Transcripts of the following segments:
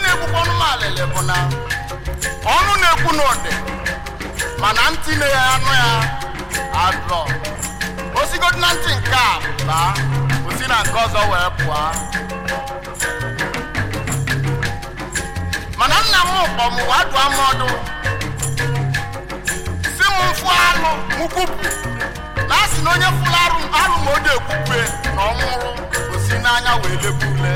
na-egbukwanụ m alịlị bụ na ọnụ na-ekwu n'ụdị mana ntị na ya anụ ya adọ osigodi na ntị nke a baa osi na nke ọzọ wee pụọ mana nna m kpọ m wee dụọ m ọdụ si m mfụ alụ m kwupụ na a sị na onye fụrụ arụ arụ ma o dị ekwukwe na ọ nwụrụ osi n'anya wee lekwa ule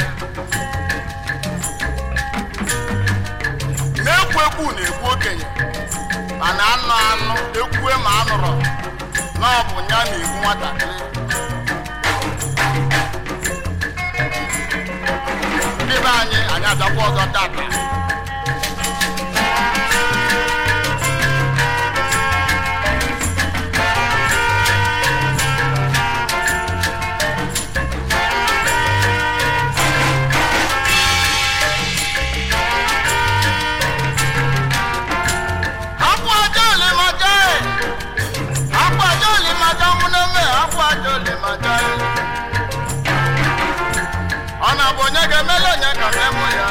na-ekwu ekwu na-ekwu okenye mana anụ anụ ekwue ma anụrụ na ọ bụ ya na-egbu nwatakịrị ndị be anyị anyị abịakwa ọzọ tata akwa aja olimaja e akwa aja olimaja mụneme akwa aja olimaja e ọ na-abụ onye ga-emele onye ka memụ ya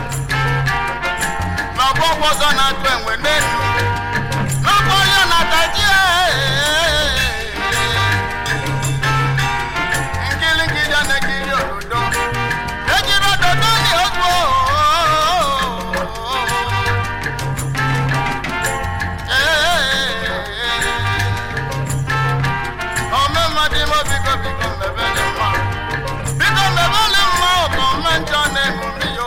n'ọgbọ ọzọ na-atụ enwe n'elu n'ọgbọ ya na-ataji nkiri nkiri a na-ekiri ododo ejiri ododo ni ogbo ọmụmadụ ime biko biko mebele mma biko mebele mma ụkọ mme njọ na-emume ya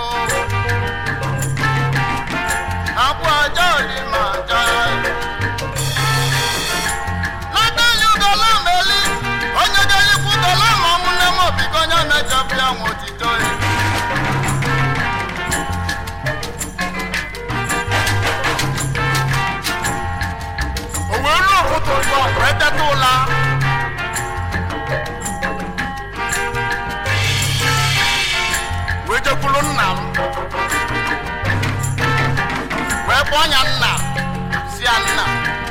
akwa aja olima aja n'adanyi ugola meli onye ga-eyikwu ugola ma ọmụnne m biko onye mechapụ ya nwe otito ya o wee ruo ụtụtụ ụzọ wee teta ụla wee jekwuru nna m wee kpọọ ya nna si ya nna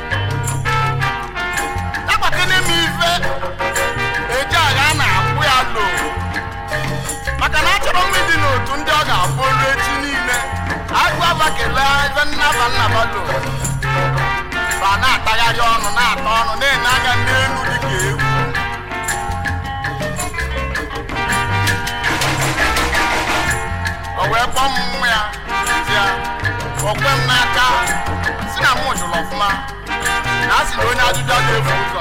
agbakene m ife eji agha na-akwụ ya lo maka na achọrọ m ịdị n'otu ndị ọ ga-abụ olu echi niile agụ abakele ife nnaba nnaba lo ba na-atagharị ọnụ na-ata ọnụ na-enye aka n'elu dịka ewu o wee kpọọ m nwa ya ya o kwe m n'aka si na mụ jụrụ ọfụma na a sị na onye ajụjụ a ga-efu ụzọ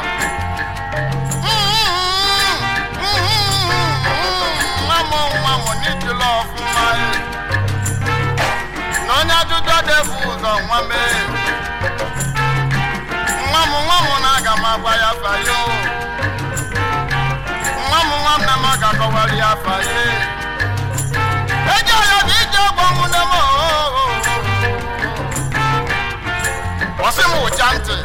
nwa m nwa m n'ijụlọ ọfụma na onye ajụjụ a ga-efu ụzọ nwa mee nwa m nwa m na-aga m agwa ya afa ya o nwa m nwa m na m ga-akọwara ya afa ya eje ya bụ ije ọgbọ m na m ọsị m ụcha ntị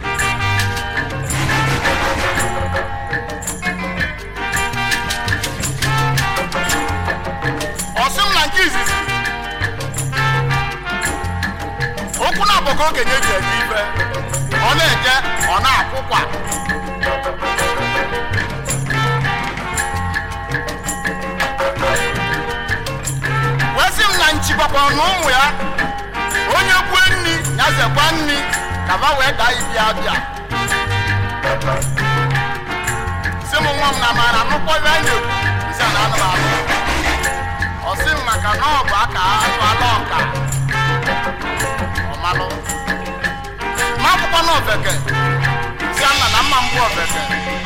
ọsị m na nke izizi okwu na-abụghị okenye ji eje ife ọ na-eje ọ na-akwụkwa wee sị m na nchigbakwara na ụmụ ya onye kwue nri ya zekwa nri ka ba wee daa ibi abịa sị m nwa m na mara nụkwọ ibe a na-ekwu nsị a na anụ m anụ ọ sị m maka na ọ bụ aka azụ ala ọka ọmalụ ma akwụkwọ na ofeke nsị a na mma mbụ ofeke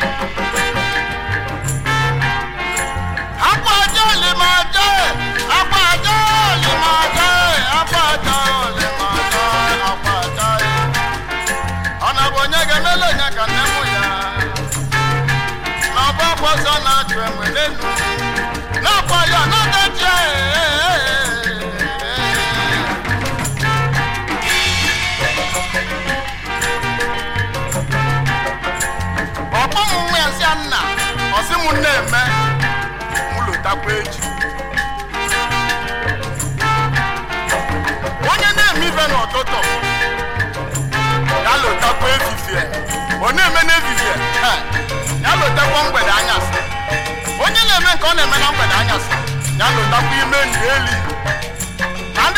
akwa aja olimaja akwa aja olimaja akwa aja olimaja akwa aja ọ na bụ onye ga-emele onye ka nne mụ ya na ọbụ ọgbọzọ na-achụ enwe n'elu n'akwa ya na-adachi ọkpọ m nwa ya si ya nna ọsị m na-eme m lotakwa echi onye na-eme ife n'ụtụtụ ya lotakwa efifie ọ na-eme n'efifie he, ya lotakwa mgbede anyasị onye na-eme nke ọ na-eme na mgbede anyasị ya lotakwa ime ndị eli na ndị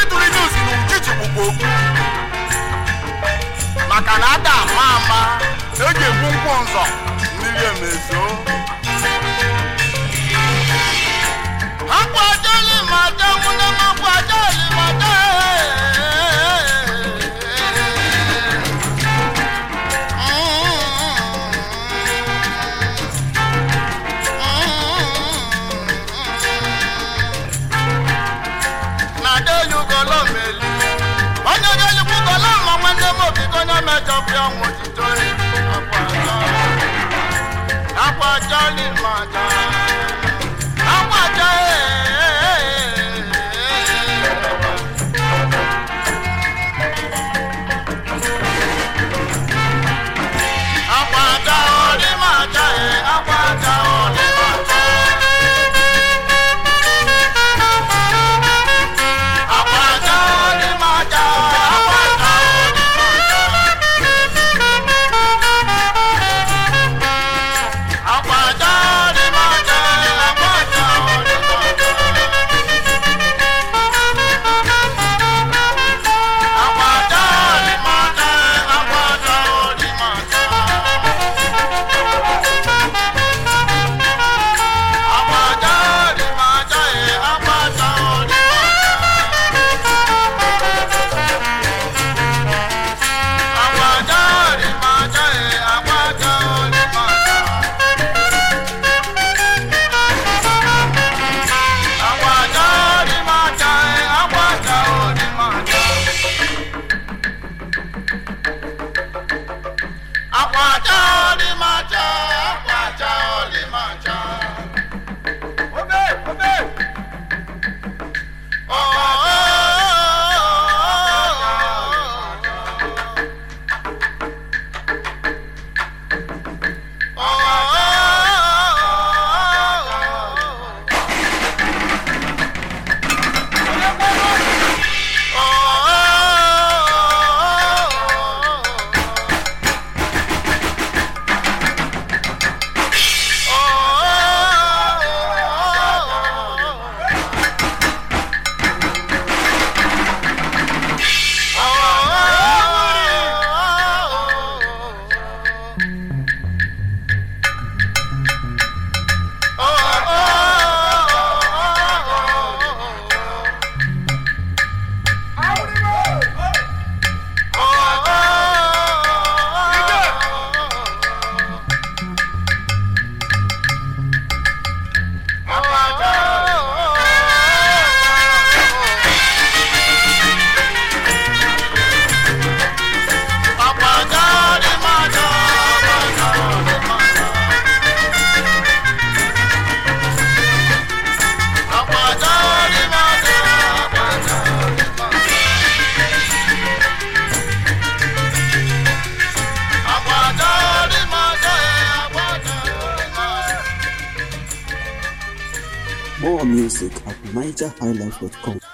mama eji egbu nkwụ nzọ mmiri emezo akwajali mata nwunye m akwajali mata na deyugolo meli onye ga-elikwugolo ma nwanne m obi ka onye mejọpụ ya nwa otito akwajali mata akwaja akwaja ọdịmaja akwaja ọdịmaja akwaja ọdịmaja akwaja ọdịmaja akwaja ọdịmaja akwaja ọdịmaja akwaja ọdịmaja akwaja ọdịmaja akwaja ọdịmaja akwaja ọdịmaja akwaja ọdịmaja akwaja ọdịmaja akwaja ọdịmaja akwaja ọdịmaja akwaja ọdịmaja akwaja ọdịmaja obe obe More music at nigerhighlife.com.